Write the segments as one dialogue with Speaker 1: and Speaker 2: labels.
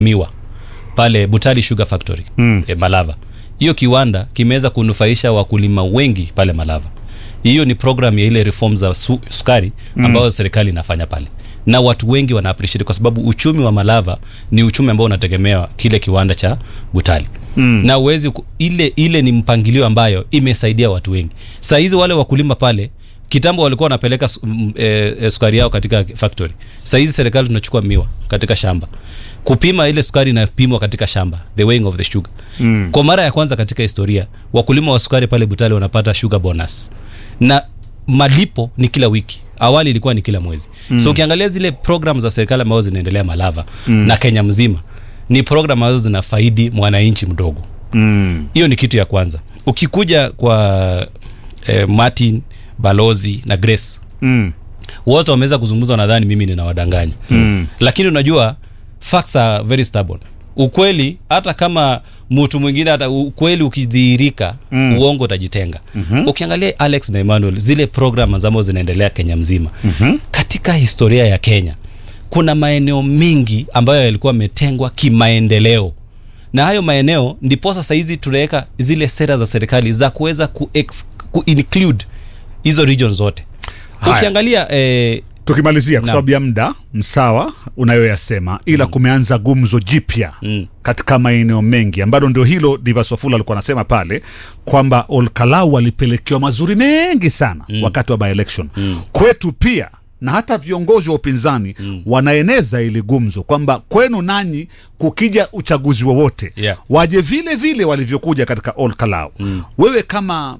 Speaker 1: miwa pale Butali Sugar Factory mm. e, Malava. Hiyo kiwanda kimeweza kunufaisha wakulima wengi pale Malava. Hiyo ni program ya ile reform za su, sukari ambayo mm. serikali inafanya pale, na watu wengi wana appreciate kwa sababu uchumi wa Malava ni uchumi ambao unategemea kile kiwanda cha Butali mm. na uwezi ku- ile ile ni mpangilio ambayo imesaidia watu wengi. Saa hizi wale wakulima pale kitambo walikuwa wanapeleka su- m- e, e, sukari yao katika factory. Saa hizi serikali tunachukua miwa katika shamba kupima ile sukari inapimwa katika shamba, the weighing of the sugar mm. Kwa mara ya kwanza katika historia wakulima wa sukari pale Butale wanapata sugar bonus na malipo ni kila wiki. Awali ilikuwa ni kila mwezi mm. So ukiangalia zile program za serikali ambazo zinaendelea Malava mm. na Kenya mzima ni program ambazo zinafaidi mwananchi mdogo
Speaker 2: Mm.
Speaker 1: hiyo ni kitu ya kwanza ukikuja kwa eh, martin balozi na grace
Speaker 2: Mm.
Speaker 1: wote wameweza kuzungumza nadhani mimi ninawadanganya mm. lakini unajua facts are very stubborn ukweli hata kama mtu mwingine hata ukweli ukidhihirika mm. uongo utajitenga mm-hmm. ukiangalia alex na emmanuel zile program ambazo zinaendelea kenya mzima mm-hmm. katika historia ya kenya kuna maeneo mengi ambayo yalikuwa yametengwa kimaendeleo na hayo maeneo ndiposa sahizi tunaweka zile sera za serikali za kuweza ku, ku include hizo region zote
Speaker 2: Haya.
Speaker 1: ukiangalia eh,
Speaker 2: tukimalizia kwa
Speaker 1: Naam.
Speaker 2: sababu ya muda msawa unayoyasema ila kumeanza gumzo jipya
Speaker 1: Mm.
Speaker 2: katika maeneo mengi ambalo ndio hilo Divas Wafula alikuwa anasema pale kwamba Olkalau walipelekewa mazuri mengi sana mm. wakati wa by election mm. kwetu pia na hata viongozi wa upinzani mm. wanaeneza ili gumzo kwamba kwenu nanyi kukija uchaguzi wowote
Speaker 1: Yeah.
Speaker 2: waje vile vile walivyokuja katika Olkalau mm. wewe kama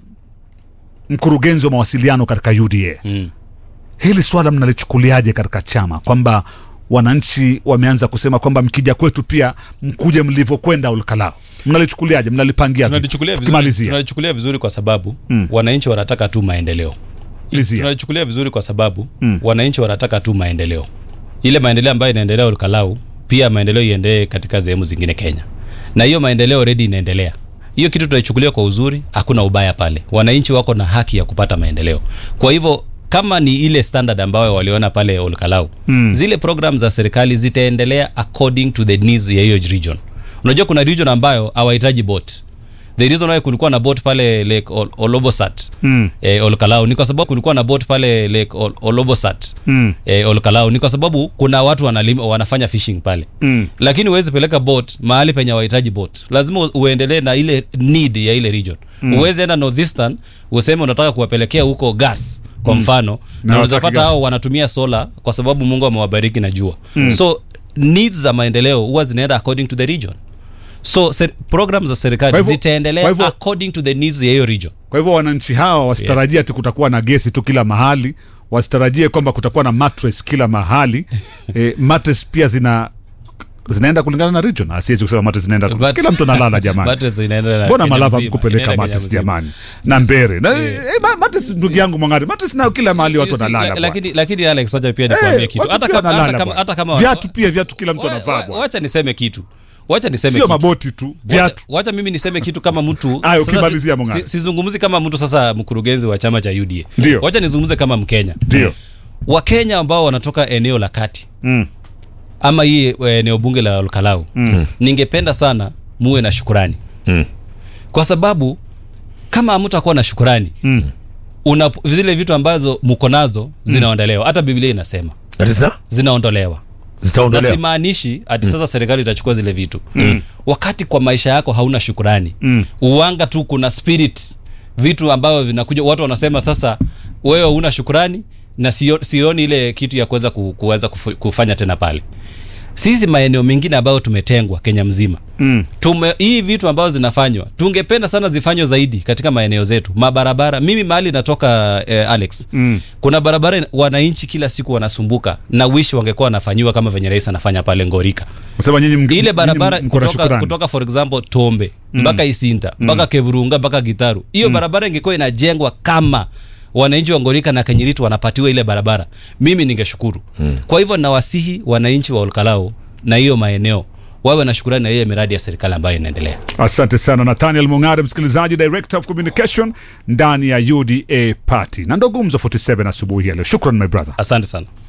Speaker 2: mkurugenzi wa mawasiliano katika UDA
Speaker 1: mm.
Speaker 2: hili swala mnalichukuliaje katika chama kwamba wananchi wameanza kusema kwamba mkija kwetu pia mkuje mlivyokwenda Olkalau mnalichukuliaje mnalipangia vipi?
Speaker 1: tunalichukulia vizuri,
Speaker 2: Tukimalizia.
Speaker 1: tunalichukulia vizuri kwa sababu mm. wananchi wanataka tu maendeleo
Speaker 2: Malizia.
Speaker 1: tunalichukulia vizuri kwa sababu mm. wananchi wanataka tu maendeleo ile maendeleo ambayo inaendelea Olkalau pia maendeleo iendelee katika sehemu zingine Kenya na hiyo maendeleo already inaendelea hiyo kitu tunaichukulia kwa uzuri hakuna ubaya pale wananchi wako na haki ya kupata maendeleo kwa hivyo kama ni ile standard ambayo waliona pale Olkalau mm. zile program za serikali zitaendelea according to the needs ya hiyo region unajua kuna region ambayo hawahitaji bot the reason why kulikuwa na bot pale lake Ol- olobosat
Speaker 2: Mm.
Speaker 1: eh, olkalau ni kwa sababu kulikuwa na bot pale lake Ol- olobosat
Speaker 2: Mm.
Speaker 1: eh, olkalau ni kwa sababu kuna watu wanalima, wanafanya fishing pale
Speaker 2: Mm.
Speaker 1: lakini huwezi peleka bot mahali penye wahitaji bot lazima u- uendelee na ile need ya ile region mm. uwezi enda northeastern useme unataka kuwapelekea huko gas kwa mfano na unaweza
Speaker 2: hawataki
Speaker 1: pata
Speaker 2: gas.
Speaker 1: hao wanatumia sola kwa sababu mungu amewabariki na jua mm. so needs za maendeleo huwa zinaenda according to the region so ser- program za
Speaker 2: Kwa
Speaker 1: serikali
Speaker 2: hivyo-
Speaker 1: zitaendelea
Speaker 2: kwa hivyo-
Speaker 1: according to the needs ya hiyo region
Speaker 2: kwa hivyo wananchi hawa wasitarajie ati kutakuwa na gesi tu kila mahali wasitarajie kwamba kutakuwa na mattress kila mahali e, mattress pia zina zinaenda kulingana na region Ah, siwezi kusema mattress zinaenda
Speaker 1: But-
Speaker 2: kila mtu analala jamani
Speaker 1: Mattress inaenda na
Speaker 2: mbona
Speaker 1: Kenya
Speaker 2: malava
Speaker 1: mzima,
Speaker 2: mkupeleka
Speaker 1: inaenda Kenya
Speaker 2: mattress
Speaker 1: mzima.
Speaker 2: jamani na mbere na eh, ma- mattress ndugu yangu mwangari mattress nayo kila mahali watu
Speaker 1: You see,
Speaker 2: wanalala
Speaker 1: la-
Speaker 2: bwana.
Speaker 1: lakini lakini alex wacha pia nikwambie
Speaker 2: Eh,
Speaker 1: kitu
Speaker 2: watu
Speaker 1: hata
Speaker 2: pia
Speaker 1: kama hata
Speaker 2: wanalala
Speaker 1: kama
Speaker 2: bwana.
Speaker 1: hata kama
Speaker 2: viatu pia viatu kila mtu
Speaker 1: Wa-
Speaker 2: anavaa
Speaker 1: wa-
Speaker 2: bwana
Speaker 1: wacha niseme kitu wacha niseme
Speaker 2: sio
Speaker 1: kitu
Speaker 2: maboti tu
Speaker 1: Wacha-
Speaker 2: viatu
Speaker 1: wacha mimi niseme kitu kama mtu
Speaker 2: Aya,
Speaker 1: sasa
Speaker 2: ukimalizia
Speaker 1: si-
Speaker 2: Mung'aro.
Speaker 1: si- sizungumzi kama mtu sasa mkurugenzi wa chama cha UDA
Speaker 2: Ndio.
Speaker 1: wacha nizungumze kama mkenya
Speaker 2: ndio
Speaker 1: wakenya ambao wanatoka eneo la kati
Speaker 2: mm.
Speaker 1: ama hii eh, eneo bunge la Olkalau mm. ningependa sana muwe na shukurani
Speaker 3: Mm.
Speaker 1: kwa sababu kama hamtakuwa na shukurani
Speaker 2: Mm.
Speaker 1: una zile vitu ambazo mko nazo zinaondolewa hata biblia inasema
Speaker 3: Ati sa
Speaker 1: zinaondolewa na
Speaker 3: zitaondolewa
Speaker 1: simaanishi ati sasa serikali itachukua zile vitu mm. wakati kwa maisha yako hauna shukurani mm. uwanga tu kuna spirit vitu ambavyo vinakuja watu wanasema sasa wewe huna shukurani na sio, sioni ile kitu ya kuweza ku, kuweza kufu- kufanya tena pale sisi maeneo mengine ambayo tumetengwa kenya mzima
Speaker 2: Mm.
Speaker 1: tume hii vitu ambazo zinafanywa tungependa sana zifanywe zaidi katika maeneo zetu mabarabara mimi mahali natoka eh, alex
Speaker 2: Mm.
Speaker 1: kuna barabara ina- wananchi kila siku wanasumbuka na wish wangekuwa wanafanyiwa kama venye rais anafanya pale ngorika
Speaker 2: Nasema nyinyi mnge-
Speaker 1: ile
Speaker 2: nyinyi
Speaker 1: barabara
Speaker 2: mko na
Speaker 1: kutoka,
Speaker 2: shukrani.
Speaker 1: kutoka for example tombe mpaka isinta mpaka keburunga mpaka gitaru hiyo barabara ingekuwa inajengwa kama wananchi wa ngorika na kenyiritu wanapatiwa ile barabara mimi ningeshukuru kwa hivyo nawasihi wananchi wa olkalao na hiyo maeneo wawe na shukurani na hiyo miradi ya serikali ambayo inaendelea
Speaker 2: asante sana nathaniel mungare msikilizaji director of communication ndani ya uda party na ndo gumzo 47 asubuhi ya leo shukran my brother
Speaker 1: asante sana